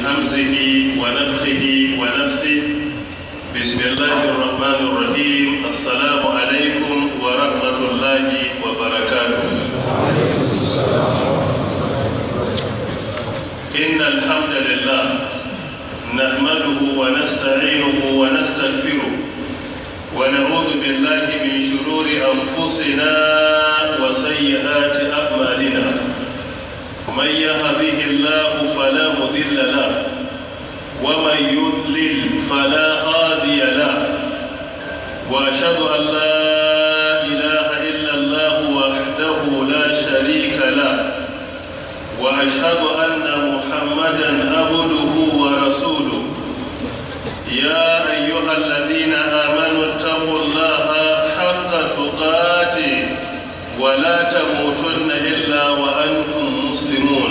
همزه ونفخه ونفثه بسم الله الرحمن الرحيم السلام عليكم ورحمة الله وبركاته إن الحمد لله نحمده ونستعينه ونستغفره ونعوذ بالله من شرور أنفسنا وسيئات أعمالنا من يهده الله فلا مضل له ومن يضلل فلا هادي له واشهد ان لا اله الا الله وحده لا شريك له واشهد ان محمدا عبده ورسوله يا ايها الذين امنوا اتقوا الله حق تقاته ولا تموتن الا وانتم مسلمون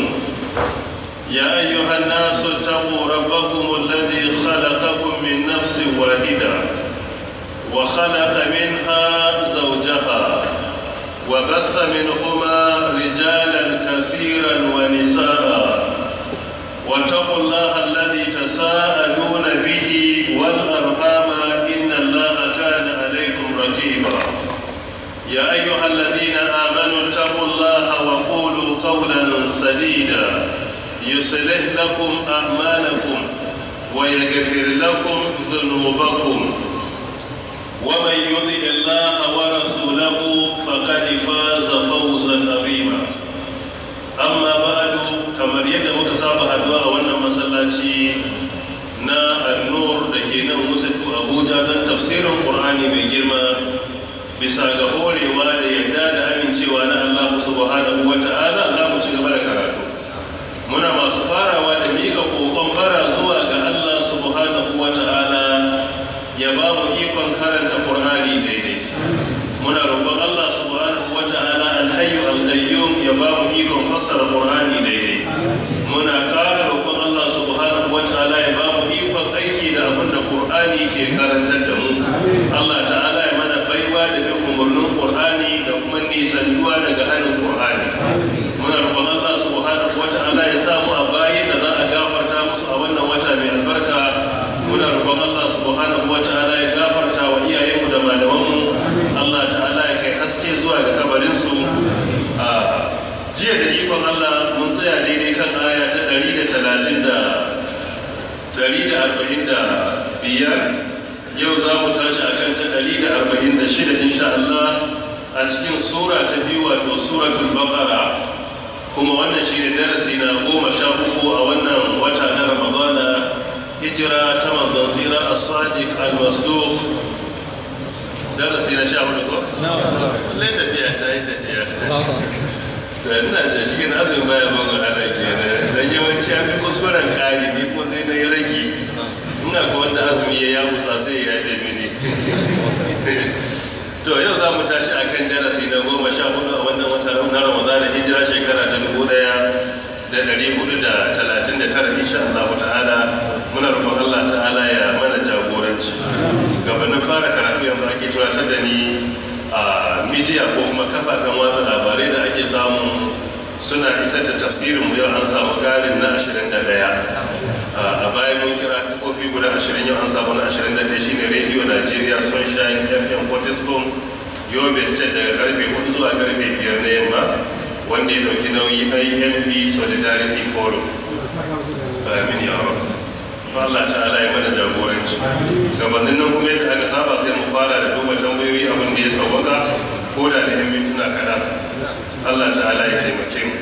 يا أيها الناس اتقوا ربكم الذي خلقكم من نفس واحدة وخلق منها زوجها وبث منهما رجالا كثيرا ونساء واتقوا الله الذي تساءلون به والأرحام إن الله كان عليكم رقيبا يا أيها الذين آمنوا اتقوا الله وقولوا قولا سديدا يصلح لكم أعمالكم ويغفر لكم ذنوبكم ومن يطع الله ورسوله فقد فاز فوزا عظيما أما بعد كما يد مكساب هدواء وانا مسلاتي na annur da ke nan musatu abuja don tafsirin ƙur'ani mai girma bisa ga horewa da yadda da amincewa na allah subhanahu wa ta'ala za mu ci gaba da karatu muna masu farawa da miƙa ƙoƙon bara zuwa ga Allah subhanahu wa ta'ala ya ba mu ikon karanta Qur'ani daidai muna roƙon Allah subhanahu wa ta'ala alhayyu al-qayyum ya ba mu ikon fassara Qur'ani daidai muna ƙara roƙon Allah subhanahu wa ta'ala ya ba mu ikon aiki da abin da Qur'ani ke karantar da mu Allah ta'ala ya mana baiwa da bin umarnin Qur'ani da kuma nisantuwa daga hannun Qur'ani muna roƙon Allah subhanahu wa ta'ala ya samu a bayin da za a gafarta musu a wannan wata mai albarka muna roƙon Allah subhanahu wa ta'ala ya gafarta wa iyayenmu da malamanmu Allah ta'ala ya kai haske zuwa ga kabarinsu a jiya da ikon Allah mun tsaya daidai kan aya ta ɗari da talatin da ɗari da arba'in da biyar yau za mu tashi a kan ta ɗari da arba'in da shida insha Allah a cikin sura ta biyu wato suratul baqara kuma wannan shi ne darasi na goma sha uku a wannan wata na ramadana hijira ta manzon tsira a sadiq al-masduq darasi na sha hudu ko? lallai tafiya ta yi tafiya to ina da shi na azumin baya bangon ana kenan dan yawanci an fi kuskuren kari ni ko sai na yi rage ina ko wanda azumi ya yamutsa sai ya yi mini to yau za mu tashi akan darasi na goma sha hudu a wannan wata na ramadana hijira shekara ta dubu daya da dari hudu da talatin da tara insha Allah ta'ala muna roƙon Allah ta'ala ya mana jagoranci gabanin fara karatu yanzu ake tunatar da ni a midiya ko kuma kafafen watsa labarai da ake samu suna isar da tafsirin mu yau an samu ƙarin na ashirin da ɗaya a bayan mun kira kofi guda ashirin yau an samu na ashirin da ɗaya shine radio nigeria sunshine fm fortiscom yobe state daga karfe hudu zuwa karfe biyar na yamma wanda ya dauki nauyi imb solidarity forum amin ya rabu Allah ta'ala ya mana jagoranci gabanin nan kuma yadda aka saba sai mu fara da duba tambayoyi abin da ya sauwaka ko da da yan mintuna kaɗan Allah ta'ala ya taimake mu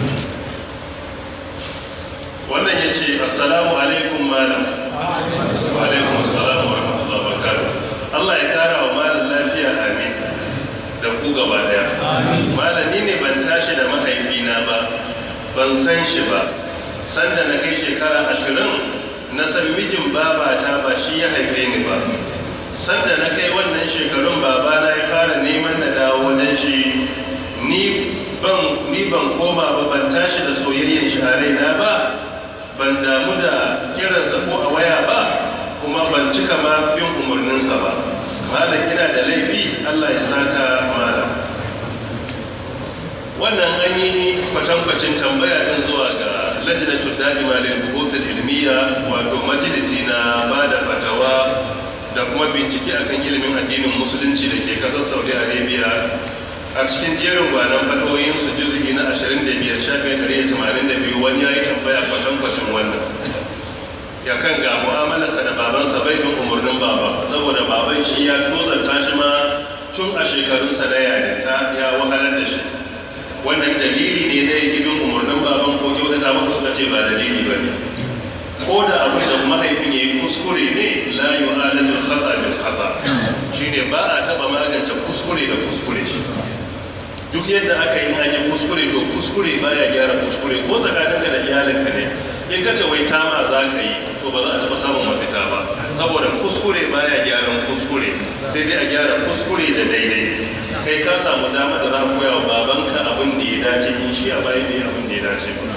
wannan ya ce assalamu alaikum malam wa alaikum assalamu wa rahmatullahi wa barakatuh Allah ya kara wa malam lafiya amin da ku gaba daya malami ne ban tashi da mahaifina ba ban san shi ba sanda na kai shekara ashirin na san mijin babata ba shi ya haife ni ba sanda na kai wannan shekarun babana ya fara neman na dawo wajen shi ni ban ni ban koma ba ban tashi da soyayyen shi a raina ba ban damu da kiransa ko a waya ba kuma ban cika ma bin umarninsa ba malam ina da laifi allah ya saka malam wannan an yi kwatankwacin tambaya din zuwa ga lajnatul da'ima lil buhuth al ilmiya wato majalisi na bada fatawa da kuma bincike akan ilimin addinin musulunci da ke kasar Saudi Arabia a cikin jerin gwanan fatawoyin su juzugi na 25 shafin 182 wani ya yi tambaya kwatankwacin wannan ya kan ga mu'amalarsa da babansa bai bin umarnin baba saboda baban shi ya tozarta shi ma tun a shekarunsa na yarinta ya wahalar da shi wannan dalili ne na yake bin umarnin baban ko kyautata masa suka ce ba dalili ba ne ko da abu da mahaifin ya yi kuskure ne la yu'alajul khata bil khata shine ba a taba magance kuskure da kuskure shi duk yadda aka yi an yi kuskure to kuskure baya gyara kuskure ko tsakaninka da iyalinka ne in ka ce wai kama za ka yi to ba za a taɓa samun mafita ba saboda kuskure baya gyaran kuskure sai dai a gyara kuskure da daidai kai ka samu dama da za ku koya wa babanka abin da ya dace in shi a bayan bai abin da ya dace ba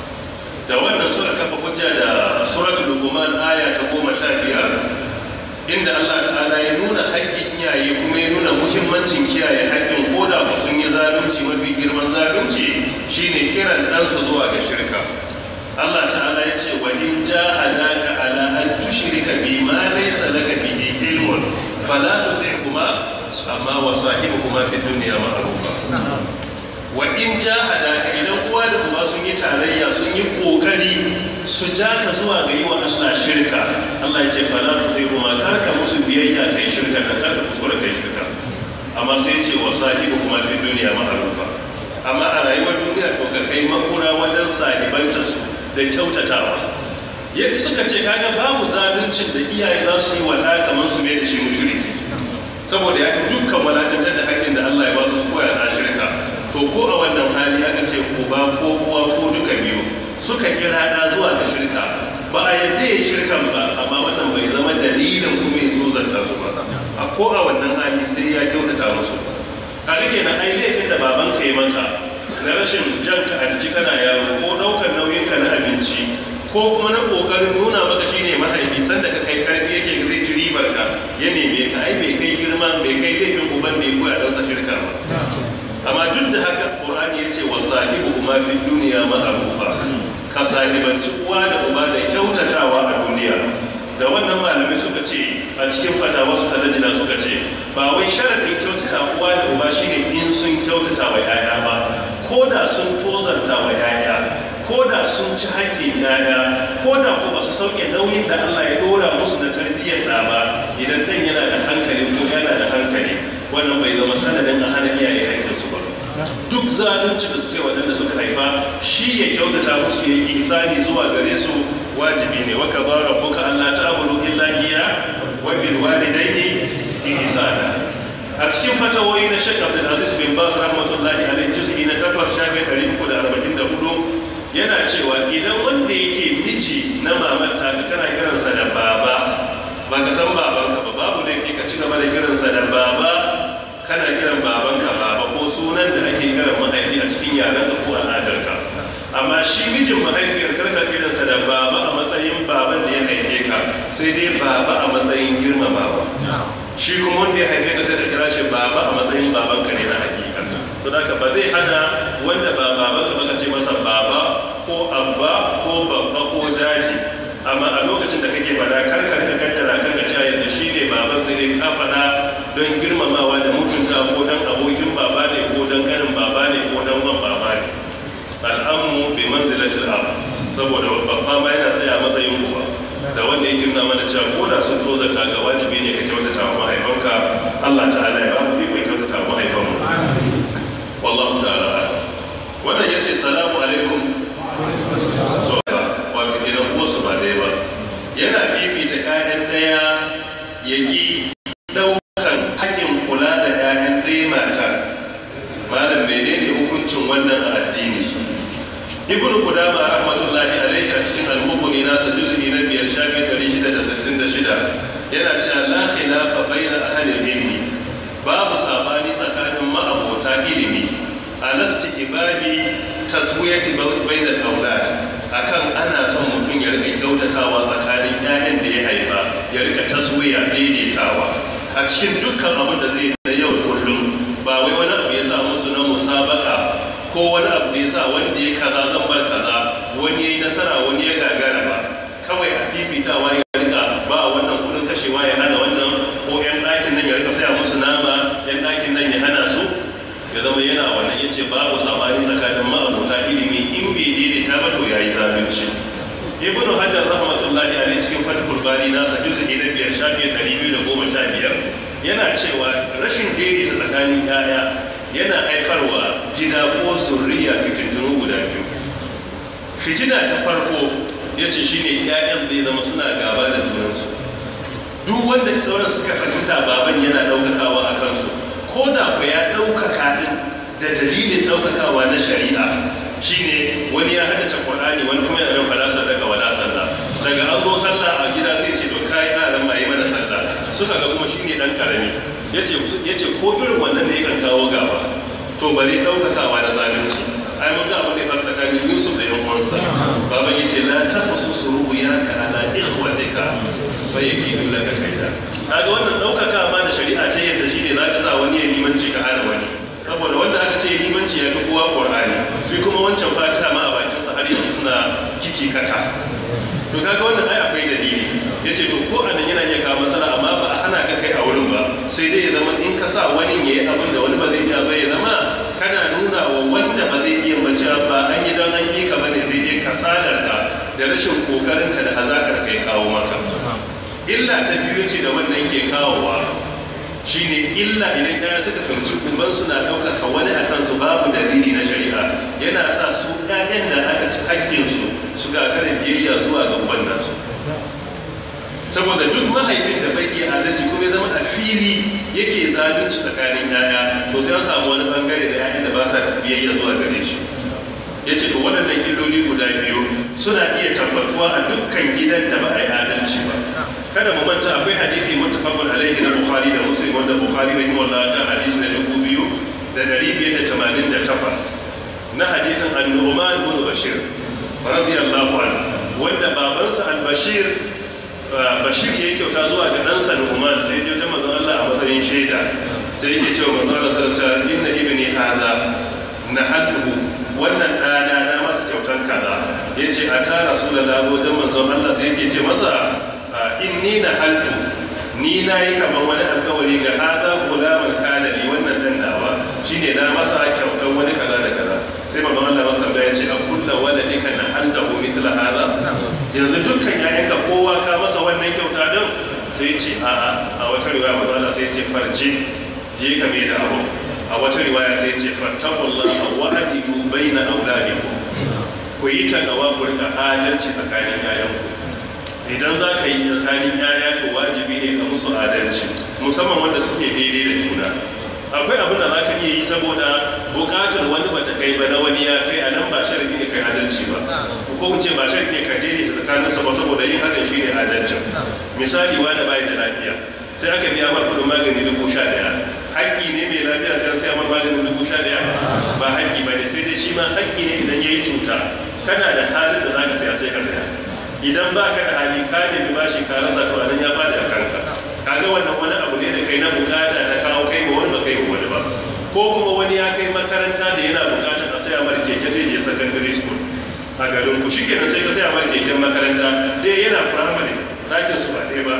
da wannan suka kafa hujja da suratul luqman aya ta goma sha biyar inda Allah ta'ala ya nuna haƙƙin iyaye kuma ya nuna muhimmancin kiyaye haƙƙin koda ba sun yi zalunci mafi girman zalunci shine kiran ɗansa zuwa ga shirka Allah ta'ala ya ce wa in jahadaka ala an tushrika bi ma laysa laka bihi ilmun fala tuti'huma amma wa sahibuhuma fi dunya ma'rufa wa in jahadaka idan uwa da uba sun yi tarayya sun yi kokari su ja ka zuwa ga yi wa Allah shirka Allah ya ce fala tuti'huma kar ka musu biyayya kai shirka da kar ka kusura kai shirka amma sai ya ce wa sahibuhuma fi dunya ma'rufa amma a rayuwar duniya to ka kai makura wajen sahibanta su da kyautatawa yadda suka ce kaga babu zaluncin da iyaye za su yi wa ɗa kamar su mai da shi mushriki saboda ya dukkan walakantar da haƙƙin da Allah ya ba su su koya na shirka to ko a wannan hali aka ce uba ko uwa ko duka biyu suka kira ɗa zuwa ga shirka ba a yadda ya shirkan ba amma wannan bai zama dalilin kuma ya tozarta su ba a ko a wannan hali sai ya kyautata musu a rike na ai laifin da babanka ya maka na rashin janka a jiki kana yaro ko ɗaukar nauyinka na abinci ko kuma na ƙoƙarin nuna maka shine mahaifi sanda ka kai karfi yake zai ci ribar ka ya neme ka ai bai kai girma bai kai laifin uban da ya koya ɗansa shirka ba amma duk da haka ƙur'ani ya ce wa sahibu kuma fi duniya ma'arufa ka sahibanci uwa da uba da kyautatawa a duniya da wannan malamai suka ce a cikin fatawa su ta dajina suka ce ba wai sharaɗin kyautata uwa da uba shine in sun kyautata wa 'ya'ya ba ko da sun tozarta wa 'ya'ya ko da sun ci haƙƙin 'ya'ya ko da ko ba su sauke nauyin da Allah ya dora musu na tarbiyyar ɗa ba idan ɗan yana da hankali ko yana da hankali wannan bai zama sanadin a hana iyaye haƙƙinsu ba duk zalunci da suka yi waɗanda suka haifa shi ya kyautata musu ya yi isani zuwa gare su wajibi ne wa kaza rabbuka alla ta'budu illa iyya wa bil walidayni ihsana a cikin fatawoyi na Sheikh Abdul Aziz bin Baz rahmatullahi alaihi juz'i na 8 shafi 344 yana cewa idan wanda yake miji na mamar ta kana kiransa da baba ba ka san babanka ba babu laifi ka ci gaba da kiransa da baba kana kiran babanka baba ko sunan da ake kiran mahaifi a cikin yaren ka ko al'adarka amma shi mijin mahaifiyar karka kiransa da baba a matsayin baban da ya haife ka sai dai baba a matsayin girmamawa shi kuma wanda ya haife ka sai ka kira shi baba a matsayin babanka ne na hakika to da ba zai hana wanda ba babanka ba ka ce masa baba ko abba ko babba ko daji amma a lokacin da kake fada karkar ka kaddara kan ka cewa yadda shi ne baban sai dai ka fada don girmamawa da mutunta ko don abokin baba ne ko don kanin baba ne ko don wan baba ne al'ammu bi manzilatil ab saboda babba ma yana tsaya matsayin uba da wanda yake nuna mana cewa ko da sun toza ka ga wajibi ne ka kyautata wa mahaifanka Allah ta'ala ya ba mu iko kyautata wa mahaifanmu wallahu ta'ala wannan yace salamu alaikum wato gidan uwarsu ba ɗaya ba yana fifita 'ya'yan ɗaya ya ƙi ɗaukan haƙƙin kula da 'ya'yan ɗaya matar malam menene hukuncin wannan a addini ibn qudama rahmatullahi alaihi a cikin al-mughni nasa juz'i na biyar shafi 666 yana cewa la khilafa baina ahli ilmi babu sabani tsakanin ma'abota ilimi alasti ibadi taswiyati bainal aulad akan ana son mutum ya rika kyautatawa tsakanin 'ya'yan da ya haifa ya rika taswiya daidaitawa a cikin dukkan abin da zai na yau kullum ba wai wani abu ya sa musu na musabaka ko wani abu da ya sa wanda ya kaza zan bar kaza wani ya yi nasara wani ya gagara ba kawai a fifitawa ya rika ba wannan kudin kashewa ya hana wannan ko yan ɗakin nan ya rika saya musu nama yan ɗakin nan ya hana su ya zama yana wannan ya ce babu sabani tsakanin ma'abota ilimi in bai daidaita ba to ya yi zalunci ibnu hajar rahmatullahi alaihi cikin fatihul bari nasa juz'i na biyar shafi ɗari biyu da goma sha biyar yana cewa rashin daidaita tsakanin yaya yana haifarwa gida ko zurriya fitintunu guda biyu fitina ta farko ya ce shine ƴaƴan zai zama suna gaba da junansu duk wanda sauran suka fahimta baban yana ɗaukakawa a kansu ko da ku ya ɗaukaka ɗin da dalilin ɗaukakawa na shari'a shine wani ya haddace Qur'ani wani kuma yana nan falasa daga wala sallah daga an zo sallah a gida sai ce to kai na ran mai mana sallah suka ga kuma shine dan karami yace yace ko irin wannan ne kan kawo gaba to bare ɗaukakawa na zalunci ai mun ga abin da ya faru tsakanin Yusuf da yan uwansa baban yace la tafsusu ru'yaka ala ikhwatika fa yakidu laka kaida kaga wannan ɗaukaka ma da shari'a ta yadda shine zaka sa wani ya limanci ka hana wani saboda wanda aka ce limanci ya fi kowa qur'ani shi kuma wancan fatiha ma a bakin sa har yanzu suna kiki kaka to kaga wannan ai akwai dalili yace to ko anan yana iya kawo matsala amma ba a hana ka kai a wurin ba sai dai ya zama in ka sa wani yayi abin da wani ba zai iya ba ya zama kana nuna wa wanda ba zai iya mace ba an yi don an yi ka bane sai dai kasalar ka da rashin kokarin ka da hazakar kai kawo maka illa ta biyu ce da wannan ke kawowa shine illa idan ɗaya suka fahimci uban suna ɗaukaka wani a kansu babu dalili na shari'a yana sa su ɗayan da aka ci hakkinsu su gagara biyayya zuwa ga uban nasu saboda duk mahaifin da bai iya adalci kuma ya zama a fili yake zalunci tsakanin yaya to sai an samu wani bangare da yayan da ba sa biyayya zuwa gare shi ya ce to waɗannan illoli guda biyu suna iya tabbatuwa a dukkan gidan da ba a yi adalci ba kada mu manta akwai hadisi muttafaqun alaihi na bukhari da muslim wanda bukhari rahimahullah ta hadisi na dubu biyu da dari biyar da tamanin da takwas na hadisin annu'man bin bashir radiyallahu anhu wanda babansa al-bashir bashir ya kyauta zuwa ga ɗansa nu'man sai ya je manzon Allah a matsayin shaida sai yake cewa manzon Allah sallallahu alaihi wasallam inna ibni hadha nahaltuhu wannan ɗana na masa kyautan kaza yace a ta rasulullahi wajen manzon Allah sai yake ce masa inni na haltu ni na yi kamar wani alkawari ga hada gulaman kana li wannan dan nawa shine na masa kyautar wani kaza da kaza sai manzon Allah masa ya ce a kulla waladika na haltahu mithla hada yanzu dukkan ƴaƴanka kowa ka masa wannan kyauta din sai ce a a a wata riwaya manzon Allah sai ce farje je ka mai da abu a wata riwaya sai ce fattaqullaha wa adilu baina auladikum ku yi takawa ku rika adalci tsakanin ƴaƴanku idan za ka yi tsakanin yaya to wajibi ne ka musu adalci musamman wanda suke daidai da juna akwai abin da za ka iya yi saboda bukatar wani bata kai ba na wani ya kai a nan ba sharafi ne kai adalci ba ko ce ba sharafi ne ka daidaita tsakaninsa ba saboda yin hakan shi ne adalcin misali wani bai da lafiya sai aka biya mar kudin magani dubu sha daya haƙƙi ne mai lafiya sai an sai mar maganin dubu sha daya ba haƙƙi ba ne sai dai shi ma haƙƙi ne idan ya yi cuta kana da halin da za ka saya sai ka saya idan ba ka da hali ka nemi bashi ka rasa to anan ya fadi a kanka kaga wannan wani abu ne da kai na bukata ta kawo kai ma wani ba kai ma wani ba ko kuma wani ya kai makaranta da yana bukatar a saya mara keke zai je secondary school a garin ku shikenan sai ka saya mara keken makaranta ɗaya yana primary ɗakin su ba ɗaya ba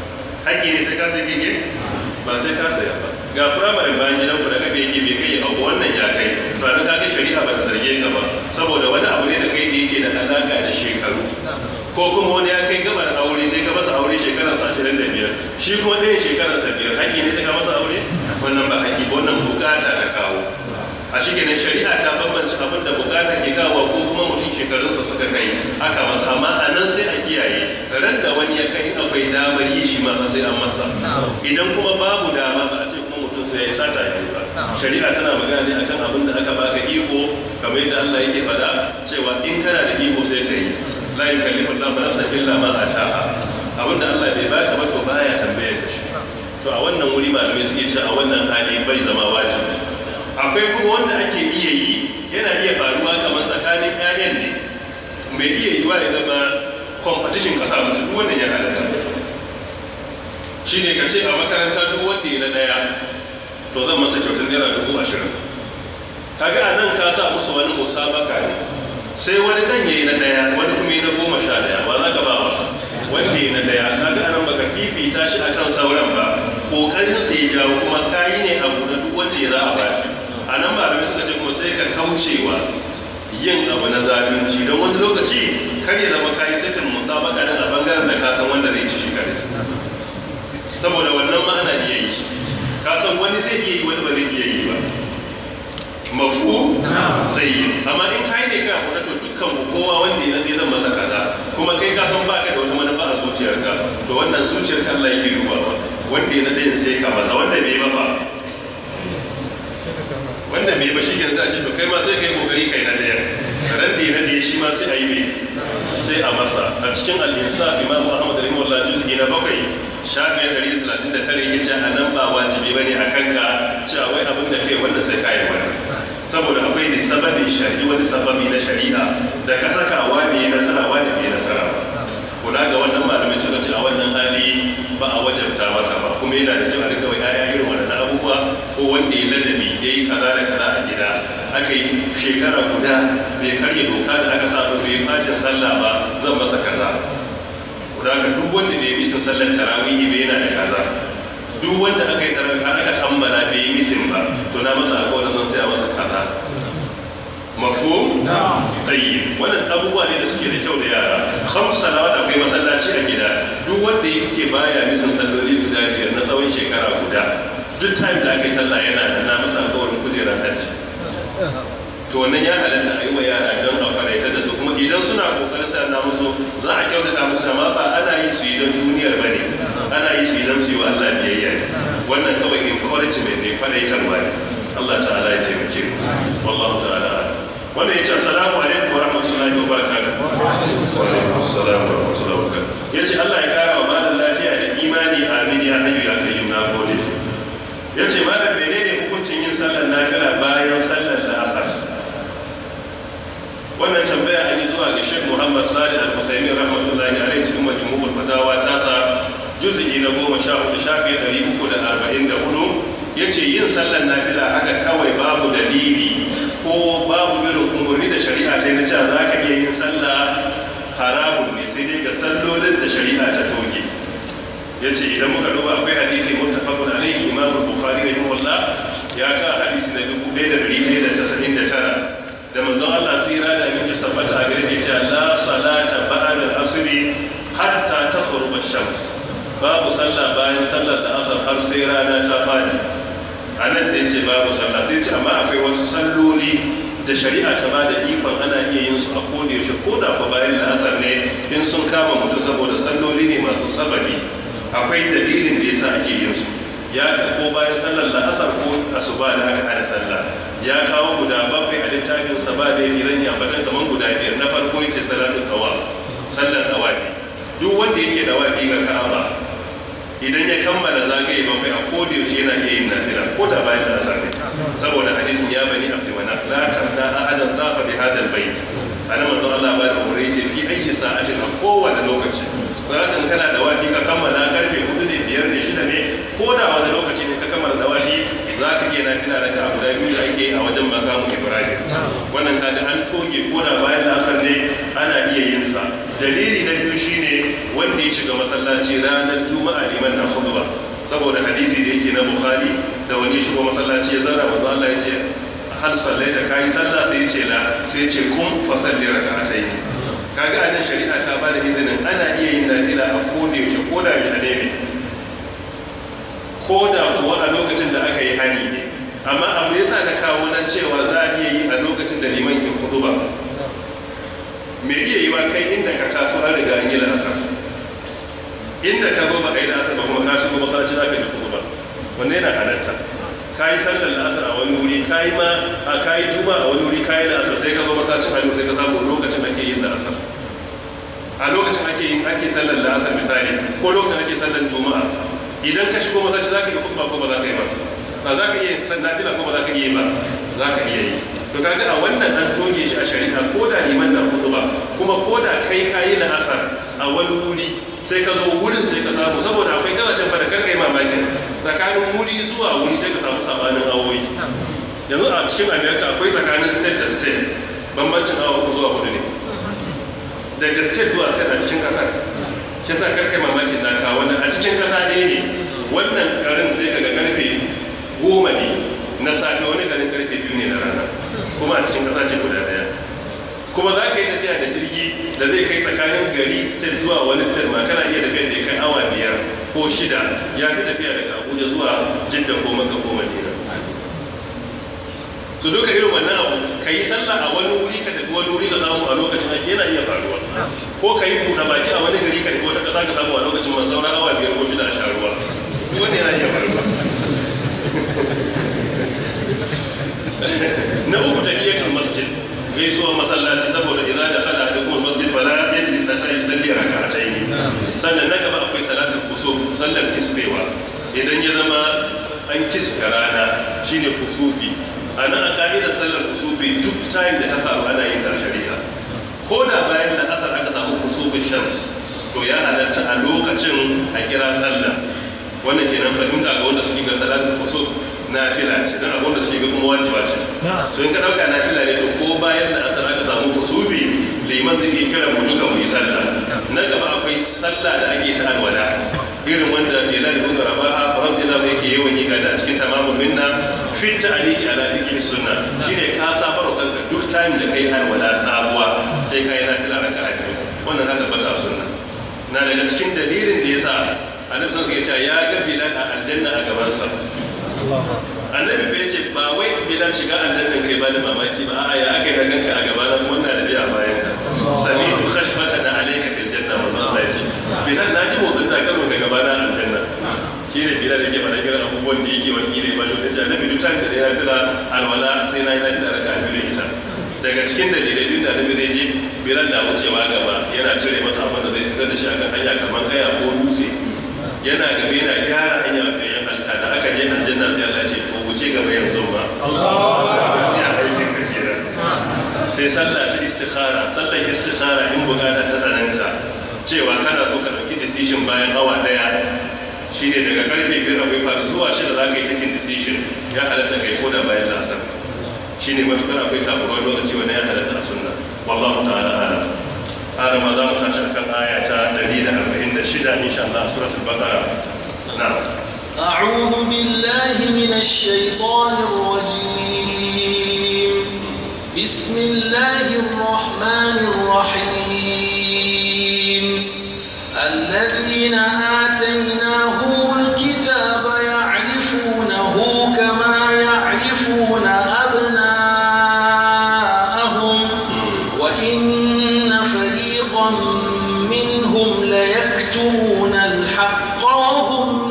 haƙƙi ne sai ka sai keke ba sai ka saya ba ga firamare bayan gidan ku daga bai yake bai kai abu wannan ya kai to a kaga shari'a ba ta zarge ka ba saboda wani abu ne da kai da yake da alaka da shekaru ko kuma wani ya kai gabar aure sai ka masa aure shekarar sa ashirin da biyar shi kuma ɗaya shekarar sa biyar haƙƙi ne ta ka masa aure wannan ba haƙƙi ba wannan bukata ta kawo a shi kenan shari'a ta bambance abin da bukata ke kawo ko kuma mutum shekarunsa suka kai aka masa amma a nan sai a kiyaye ran da wani ya kai akwai damar yi shi ma sai an masa idan kuma babu dama ba a ce kuma mutum sai ya sata ya ba shari'a tana magana ne akan abin da aka baka iko kamar yadda Allah yake faɗa cewa in kana da iko sai ka yi la yukallifu Allahu nafsan illa ma ataha abinda Allah bai baka ba to baya tambaye ka shi to a wannan wuri malamai suke ce a wannan hali bai zama wajibi akwai kuma wanda ake iya yi yana iya faruwa kamar tsakanin ƴaƴan ne mai iya yiwa ya zama competition kasa musu duk wannan ya halatta shine ka ce a makaranta duk wanda ya na daya to zan masa kyautar naira dubu ashirin kaga a nan ka sa musu wani musabaka ne sai wani dan yayi na daya wani kuma yi na goma sha daya ba za ka ba ba wanda yi na daya kaga anan baka fifita shi akan sauran ba kokarin sa ya jawo kuma kayi ne abu na duk wanda ya za a bashi a nan malamai suka ce kuma sai ka kaucewa yin abu na zalunci don wani lokaci kar ya zama kayi setin musabaka nan a bangaren da ka san wanda zai ci shi kare saboda wannan ma ana iya yi ka san wani zai iya yi wani ba zai iya yi ba mafu tsayi amma in kai ne ka kuma to dukkan ku kowa wanda ya zai zan masa kaza kuma kai ka san baka da wata manufa a zuciyarka to wannan zuciyarka Allah yake dubawa wanda ya zai sai ka masa wanda bai ba ba wanda bai ba shi ke za a ce to kai ma sai kai kokari kai na daya ran da na daya shi ma sai a yi mai sai a masa a cikin al-insaf imam ahmad rahimahullah juz'i na bakwai shafi na 139 yake ce a nan ba wajibi bane a kanka cewa wai abin da kai wanda sai kai wannan saboda akwai ne sababin shari'i wani sababi na shari'a da ka saka wani nasara wani bai nasara ba kula ga wannan malamai suka ce a wannan hali ba a wajabta maka ba kuma yana da kyau a rika wa yaya irin wannan abubuwa ko wanda ya ladabi ya yi kaza da kaza a gida aka yi shekara guda bai karya doka da aka sa bai yi fashin sallah ba zan masa kaza kula ga duk wanda bai yi misin sallar tarawihi bai yana da kaza duk wanda aka yi tarawih har aka kammala bai yi misin ba to na masa alƙawarin zan saya masa kaza mafhum tayyib wannan abubuwa ne da suke da kyau da yara khams salawat akwai masallaci a gida duk wanda yake baya misan salloli guda biyar na tsawon shekara guda duk time da aka yi sallah yana da na masa alƙawarin kujerar hajji to wannan ya halatta a yi wa yara don a faraitar da su kuma idan suna kokarin sa na musu za a kyautata musu da ma ba ana yi su yi don duniyar ba ne ana yi su yi don su yi wa Allah biyayya wannan kawai encouragement ne faraitarwa ne Allah ta'ala ya taimake mu wallahu ta'ala wanda ya ce assalamu alaikum wa rahmatullahi wa barakatuh wa alaikum assalam wa rahmatullahi wa barakatuh ya ce Allah ya kara wa malam lafiya da imani amin ya hayyu ya kayyum na gode ya ce malam menene hukuncin yin sallar nafila bayan sallar la'asar wannan tambaya an yi zuwa ga Sheikh Muhammad Salih Al-Husaini rahmatullahi alaihi cikin majmu'ul fatawa tasa juz'i na goma sha hudu shafi ɗari uku da arba'in da hudu ya ce yin sallar nafila haka kawai babu dalili ko babu irin umarni da shari'a ta na cewa za ka iya yin sallah haramun ne sai dai ga sallolin da shari'a ta toge ya ce idan muka duba akwai hadisi muttafaqun alaihi imam bukhari rahimahullah ya ga hadisi na 1199 da manzon Allah tsira da aminci sabbata a gare ya ce la salata ba'da al-asr hatta taghrub ash-shams babu sallah bayan sallar da asar har sai rana ta fadi a nan sai ce babu sallah sai ce amma akwai wasu salloli da shari'a ta ba da ikon ana iya yin su a koda yaushe ko da ko bayan la'asar ne in sun kama mutum saboda salloli ne masu sababi akwai dalilin da yasa ake yin su ya ko bayan sallar la'asar ko asuba da aka hada sallah ya kawo guda bakwai a littafin sa ba da yafi zan yambatan kamar guda biyar na farko yake salatul tawaf sallar tawafi duk wanda yake da wafi ga ka'aba idan ya kammala zagaye bakwai a koda yaushe yana iya yin nafila ko da bayan da asar ne saboda hadisin ya bani abdi manaf la tarda ahadan tafa bi hadal bait ana manzo Allah ba da umure yace fi ayyi sa'atin a kowane lokaci zakan kana da wafi ka kammala karfe hudu ne biyar ne shida ne ko da wani lokaci ne ka kammala da wafi za ka iya nafila raka a guda biyu da ake a wajen makamu ibrahim wannan kaga an toge ko da bayan da asar ne ana iya yin sa dalili na biyu shine wanda ya shiga masallaci ranar juma'a liman na khutba saboda hadisi da yake na bukhari da wani shigo masallaci ya zara manzo Allah ya ce hal sallaita kai sallah sai ya ce la sai ya ce kun fa salli rak'atayn kaga anan shari'a ta ba da izinin ana iya yin nafila a koda yaushe ko da yaushe ne ko da kuwa a lokacin da aka yi hani ne amma abu yasa na kawo nan cewa za a iya yi a lokacin da liman ke khutba me iya yi wa kai inda ka taso an riga an yi la'asar inda ka zo ba ka yi la'asar ba kuma ka shigo masallaci za ka ji kudu ba wanne yana halatta ka yi sallar la'asar a wani wuri ka yi ma a ka yi juma a wani wuri ka yi la'asar sai ka zo masallacin hannu sai ka samu lokacin ake yin la'asar a lokacin ake yin ake sallar la'asar misali ko lokacin ake sallar juma'a idan ka shigo masallaci za ka yi kudu ko ba za ka yi ba ba za ka iya yin sallar nafila ko ba za ka iya yi ba za ka iya yi to kaga a wannan an toge shi a shari'a ko da liman na hudu ba kuma ko da kai kayi na asar a wani wuri sai ka zo wurin sai ka samu saboda akwai kasashen fada kan kai mamakin tsakanin wuri zuwa wuri sai ka samu sabanin awoyi yanzu a cikin america akwai tsakanin state da state bambancin awa uku zuwa hudu ne daga state zuwa state a cikin kasar shi sa karkai mamakin naka wannan a cikin kasa ne ne wannan garin sai kaga karfe goma ne na safe wani garin karfe biyu ne na rana kuma a cikin kasa ce guda daya kuma za ka yi tafiya da jirgi da zai kai tsakanin gari state zuwa wani state ma kana iya tafiya da ya kai awa biyar ko shida ya fi tafiya daga abuja zuwa jidda ko maka ko madina su duka irin wannan abu ka yi sallah a wani wuri ka tafi wani wuri ka samu a lokacin ake yana iya faruwa ko ka yi buɗe baki a wani gari ka tafi wata ƙasa ka samu a lokacin masu sauran awa biyar ko shida a sha ruwa duk wani yana iya faruwa na uku tahiyatul masjid gaisuwar masallaci saboda idan da khala da kuma masjid fala yajlis hatta yusalli rak'atayn sannan na gaba akwai salatul kusuf sallar kisbewa idan ya zama an kisbe rana shine kusufi ana a ka'idar sallar kusufi duk time da ta faru ana yin ta shari'a ko da bayan da asar aka samu kusufin shams to ya halatta a lokacin a kira sallah wannan kenan fahimta ga wanda suke ga salatul kusuf nafila ce don abin da suke ga kuma wajiba ce so in ka dauka nafila ne to ko bayan da asar aka samu kusubi liman zai iya kira mu duka mu yi sallah na gaba akwai sallah da ake ta alwala irin wanda bilal ibn rabaha radiyallahu yake yawan yi gada cikin tamamul minna fit ta'liqi ala fiqh sunna shine ka safaro kanka duk time da kai alwala sabuwa sai kai nafila raka'a biyu wannan ka tabbata sunna na daga cikin dalilin da yasa annabi sun ya ce ya ga bilal a aljanna a gabansa annabi bai ce ba wai bilal shiga aljannan kai ba da mamaki ba a'a ya aka yi da ganka a gaba na wannan da biya bayan ka samitu khashfata da alayka fil janna wa Allah ya ce bilal na ji motsin takalmin ka gaba na aljanna shi ne bilal yake faɗa irin abubuwan da yake wani ne ba shi da ce annabi duk time da ya fila alwala sai na yi na da raka biyu ita daga cikin dalilai duk da annabi zai je bilal na wucewa gaba yana cire masa abin da zai fitar da shi a kan hanya kamar kaya ko dutse yana gaba yana gyara hanya a bayan alta da aka je aljanna sai Allah ya ce to wuce gaba yanzu ba ya aikin ka kenan sai sallah ta istikhara sallar istikhara in bukata ta tsananta cewa kana so ka dauki decision bayan awa daya shine daga karfe biyar akwai fara zuwa shida za ka yi cikin decision ya halatta kai ko da bayan lasar shine matukar akwai tabuwar lokaci wani ya halatta a sunna wallahu ta'ala alam هذا ما دام تشرك آية دليل أربعين الشدة إن شاء الله سورة البقرة نعم أعوذ بالله من الشيطان الرجيم بسم الله الرحمن الرحيم الذين آتيناهم الكتاب يعرفونه كما يعرفون أبناءهم وإن فريقا منهم ليكتمون الحق وهم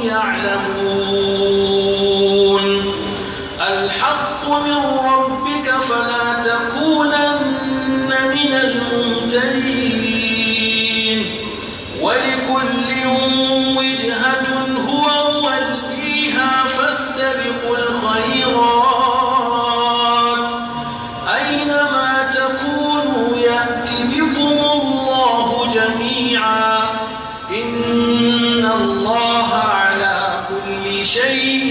يعلمون الحق من ربك فلا تكونن من الممتلين ولكل وجهة هو موليها فاستبقوا الخيرات أينما تكونوا يأت بكم الله جميعا إن الله على كل شيء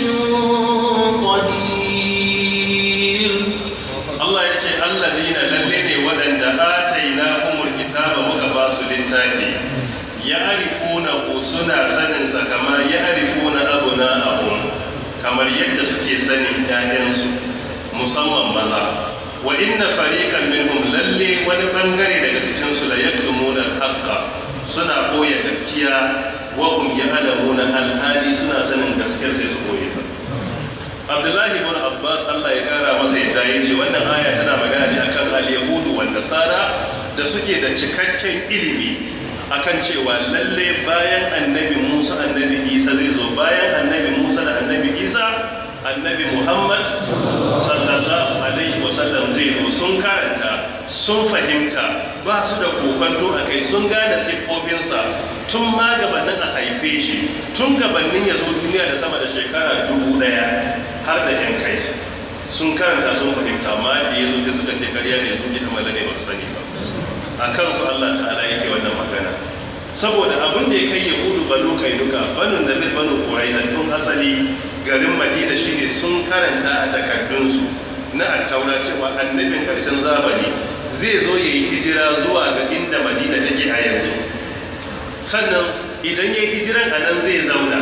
قدير Allah ya ce allazina lalle ne waɗanda ataina humul kitaba muka ba su littafi ya arifuna ku suna sanin sa kama ya arifuna abuna abun kamar yadda suke sanin ƴaƴansu musamman maza wa inna fariqan minhum lalle wani bangare daga cikin su la yaktumuna al-haqqa suna koya gaskiya wa hum ya'lamuna al-hadi suna sanin gaskiyar sai su koye ta abdullahi ibn abbas allah ya kara masa yadda ya ce wannan aya tana magana ne akan al-yahudu wa nasara da suke da cikakken ilimi akan cewa lalle bayan annabi musa annabi isa zai zo bayan annabi musa da annabi isa annabi muhammad sallallahu alaihi wasallam zai zo sun karanta sun fahimta ba su da kokonto a kai sun gane siffofinsa tun ma gabanin a haife shi tun gabanin ya zo duniya da sama da shekara dubu daya har da yan kai sun karanta sun fahimta amma da ya zo sai suka ce karya ne sun gida malane ba su sani ba a kansu allah ta'ala yake wannan magana saboda abin da ya kai yahudu banu kainuka banu da zai banu kurai tun asali garin madina shine sun karanta a takardunsu na attaura cewa annabin karshen zamani zai zo ya yi hijira zuwa ga inda madina take a yanzu sannan idan ya yi hijiran a nan zai zauna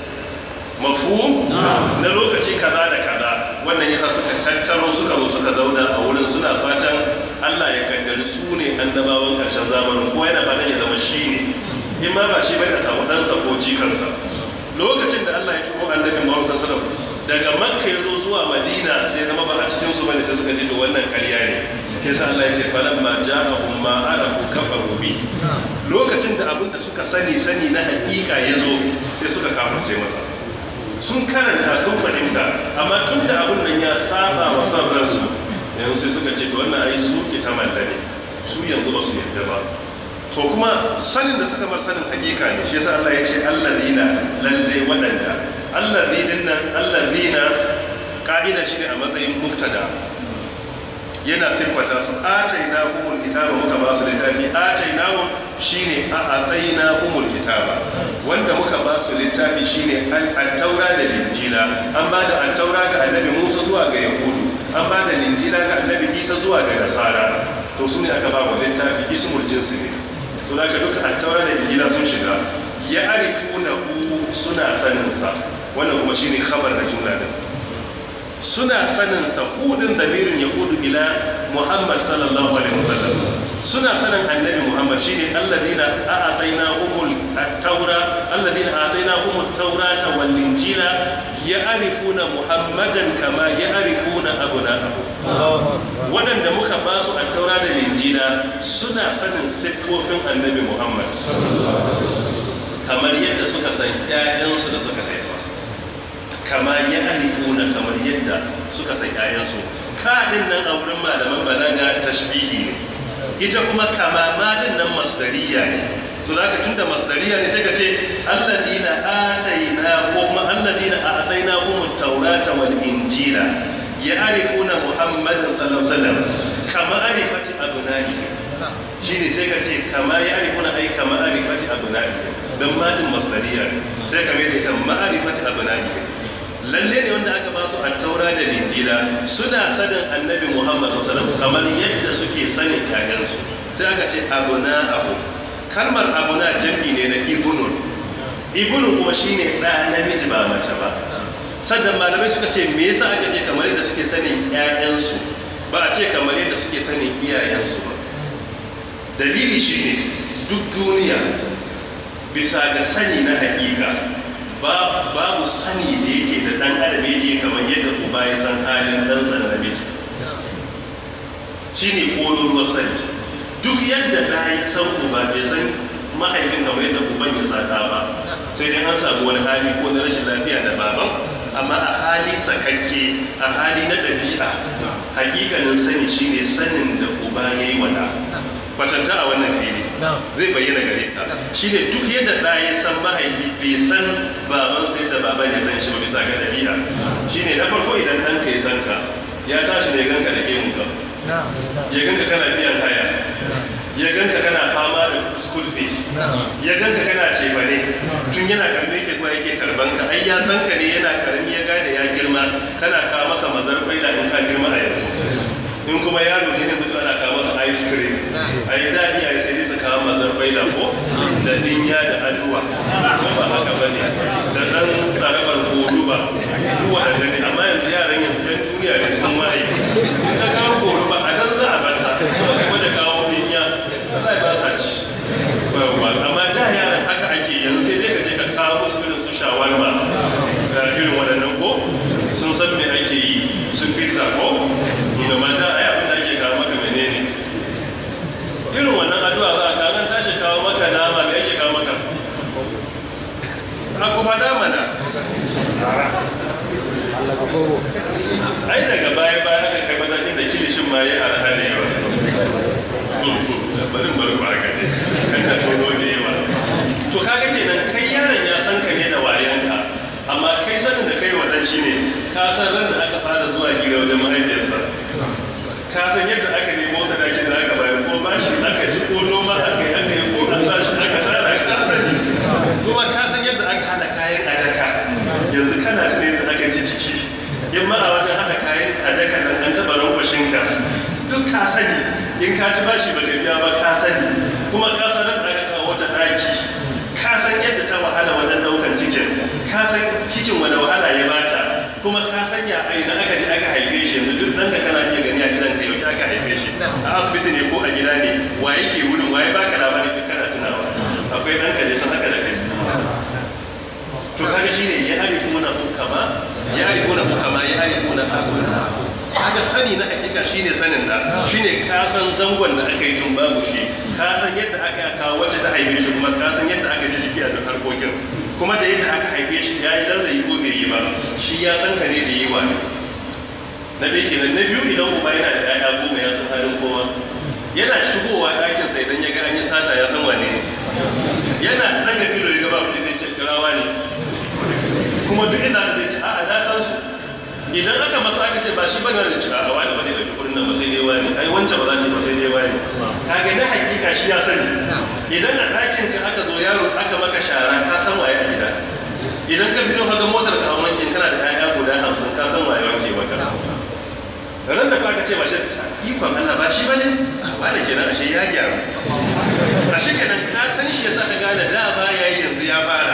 mafu na lokaci kaza da kaza wannan yasa suka tattaro suka zo suka zauna a wurin suna fatan Allah ya kaddari su ne annabawan karshen zamanin ko yana fatan ya zama shi ne in ma ba shi bai da samu ɗansa ko jikansa lokacin da Allah ya turo annabi Muhammad sallallahu alaihi wasallam daga Makka ya zo zuwa Madina sai zama ba a cikin su bane sai suka ce to wannan ƙarya ne ke sa Allah ya ce falamma ja'ahum ma arafu kafaru bi lokacin da abin da suka sani sani na hakika ya zo sai suka kafirce masa sun karanta sun fahimta amma tun da abin nan ya saba wa son ransu yanzu sai suka ce to wannan ai su ke ta malla ne su yanzu ba su yadda ba to kuma sanin da suka bar sanin hakika ne shi yasa Allah ya ce allazina lalle wadanda allazina nan allazina ka'ida shine a matsayin muftada yana siffata su ataina humul kitaba muka ba su littafi ataina hum shine a ataina humul kitaba wanda muka ba su littafi shine at-taura da linjila an ba da at-taura ga annabi Musa zuwa ga yahudu an ba da linjila ga annabi Isa zuwa ga nasara to su ne aka ba wa littafi ismul jinsi ne to da ka duka at-taura da linjila sun shiga ya arifuna suna sanin sa wannan kuma shine khabar da jumla din suna sanin sa hudin damirin ya hudu ila muhammad sallallahu alaihi wasallam suna sanin annabi muhammad shine alladina a'ataina humul at-taura alladina a'ataina humut taurata wal injila ya'rifuna muhammadan kama ya'rifuna abna'ahum waɗanda muka ba su at-taura da injila suna sanin siffofin annabi muhammad kamar yadda suka san ƴaƴansu da suka haifa kama ya alifuna kamar yadda suka san ƴaƴansu kaɗin nan a wurin malaman balaga tashbihi ne ita kuma kama ma din nan masdariya ne to da ka tunda masdariya ne sai ka ce alladina ataina ko kuma alladina a'taina hum at-taurata wal injila ya'rifuna muhammadan sallallahu alaihi wasallam kama arifati abnani shine sai ka ce kama ya'rifuna ai kama arifati abnani dan ma din masdariya ne sai ka mai da ita ma'arifati abnani lalle ne wanda aka ba su taura da linjila suna sanin annabi muhammad sallallahu kamar yadda suke sanin kayansu sai aka ce abuna abu kalmar abuna jam'i ne na ibunun ibunun kuma shine ɗa namiji ba mace ba sannan malamai suka ce me yasa aka ce kamar yadda suke sanin ƴaƴansu ba a ce kamar yadda suke sanin iyayensu ba dalili shine duk duniya bisa ga sani na hakika babu sani da yake da dan adam yake kamar yadda uba ya san halin ɗansa da namiji shi ne ƙololuwar sani duk yadda na yi san uba bai san mahaifin kamar yadda uban ya saka ba sai dai an samu wani hali ko na rashin lafiya da baban amma a hali sakakke a hali na ɗabi'a hakikanin sani shine sanin da uba ya yi wada kwatanta a wannan fili zai bayyana gare ka shine duk yadda ɗa ya san mahaifi bai san baban sai da baban ya san shi ba bisa ga ɗabi'a shine na farko idan ɗanka ya san ka ya tashi ne ganka da gemun ka ya ganka kana biyan haya ya ganka kana fama da school fees ya ganka kana cefane tun yana karmi yake zuwa yake tarban ka ai ya san ka ne yana karmi ya gane ya girma kana kawo masa mazar kwaila in ka girma a yanzu in kuma yaro ne yanzu ana kawo masa ice cream a yi daɗi a yi sai su kawo mazar kwaila ko da dinya da aduwa ko ba haka ba ne da ɗan tsarabar kodu ba duk waɗanda ne amma yanzu yaran yanzu ɗan duniya ne sun waye in ka kawo kodu ba a nan za a banta kuma da kawo dinya Allah ba sa ci amma da yaran haka ake yanzu sai dai ka je ka kawo musu irin su shawarma da irin waɗannan ko sun san me ake yi sun pizza ko amma da ai abin da ake kawo maka menene irin wannan addu'a za a kawo tashi kawo maka nama me ake kawo maka a kuma dama na ai daga baya baya aka kai matakin da kilishin ma ya arha da yawa barin bari ba ka ne kan da tono da yawa to kaga kenan kai yaron ya san ka ne da wayanka amma kai sanin da kai wadan shi ne ka san ran da aka fara zuwa gida wajen mahaifiyarsa ka san yadda aka nemo sadakin da aka bayar ko bashi aka ci ko noma aka yi aka yi ko an bashi aka tara ka sani kuma ka san yadda aka hada kayan adaka ya arifuna ku kama ya arifuna abuna kaga sani na hakika shine sanin da shine ka san zangon da aka yi tun babu shi ka san yadda aka kawo wacce ta haife shi kuma ka san yadda aka ji jiki a duk harkokin kuma da yadda aka haife shi ya yi dan zai ko bai yi ba shi ya san ka ne da yi wa ne na bai kenan na biyu idan uba yana da 'ya'ya goma ya san halin kowa yana shigowa ɗakinsa idan ya ga an yi sata ya san wane ne yana daga filo ya gaba kuɗi zai ce kirawa ne kuma duk inda zai ce a'a na san su idan aka masa aka ce ba shi bane da ci a'a wani ba zai ɗauki kuɗin nan ba sai dai wani ai wancan ba za ta ba sai dai wani kaga na hakika shi ya sani idan a ɗakin ka aka zo yaro aka maka shara ka san waye a gida idan ka fito ka ga motar ka a wankin kana da 'ya'ya guda hamsin ka san waye wanke maka ran da aka ce ba shi da ikon Allah ba shi bane ba da kenan ashe ya gyaru ashe kenan ka san shi yasa ka gane da ba yayi yanzu ya fara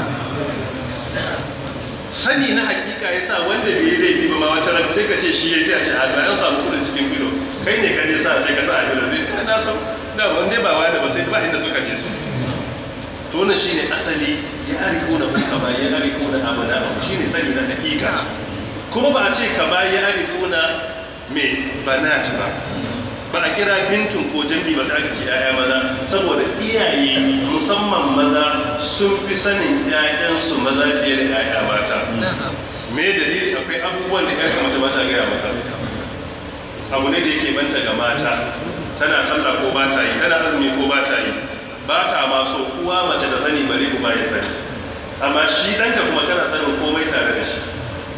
sani na hakika yasa wanda bai yi laifi ba ma wata ran sai ka ce shi yayi sai a ce a to an samu kudin cikin filo kai ne ka ne sa sai ka sa a filo zai ce na san da wanda ba wani ba sai ba inda suka je su to wannan shine asali ya arifuna kama ya arifuna abana shine sani na hakika kuma ba a ce kama ya arifuna me banat ba ba a kira bintun ko jami'i ba sai aka ce yaya maza saboda iyaye musamman maza sun fi sanin ƴaƴansu maza fiye da yaya mata me dalili akwai abubuwan da ƴarka mace ba ta gaya maka abu ne da yake banta ga mata tana sallah ko ba ta yi tana azumi ko ba ta yi ba ta ma so uwa mace da sani bare uba ya sani amma shi ɗanka kuma kana sanin komai tare da shi